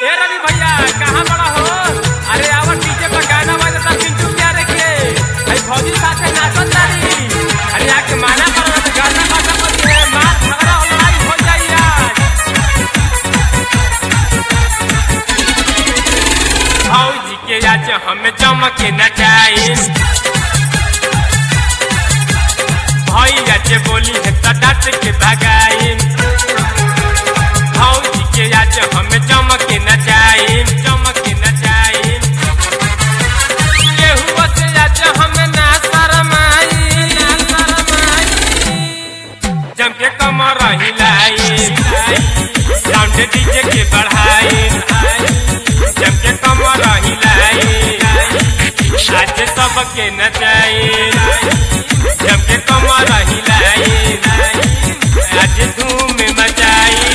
ए रवि भैया कहाँ बड़ा हो अरे आवर डीजे पर गाना बजता पिंटू प्यारे के अरे भौजी साथे नाचत तारी अरे आके माना करो तो गाना बाजा बजी है मार झगड़ा लड़ाई हो जाई आज भौजी के आज हमें चमके नचाई भैया जे बोली है तो डांट के भगाई भौजी के आज हमें चमके नचाई चमके नचाई केहू से आज हमें ना शरमाई ना शरमाई जम के कमर हिलाई साउंड डीजे के बढ़ाई जम के कमर हिलाई आज सबके नचाई जम के कमर हिलाई आज धूम मचाई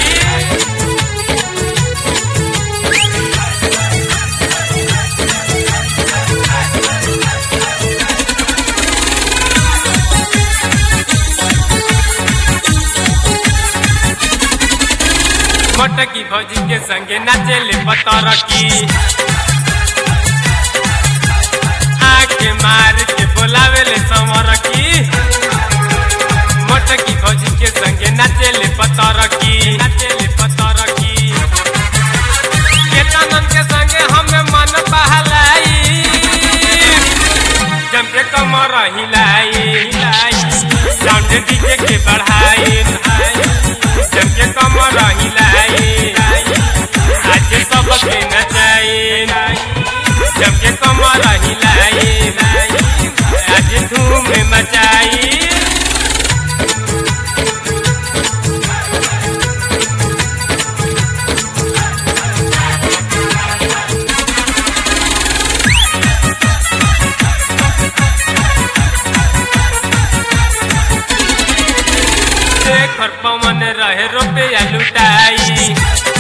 मटकी भौजी के संगे नाचेले पतरकी आके मार के बोलावेले समरकी मटकी भौजी के संगे नाचेले पतरकी नाचेले पतरकी केतनन के संगे हमें मन बहलाई जम के कमर हिलाई हिलाई साउंड डीजे के बढ़ाई जम के कमर हिलाई आज सबके नचाई जम के कमर हिलाई आज धूम मचाई शेखर पवन रहे रुपया लुटाई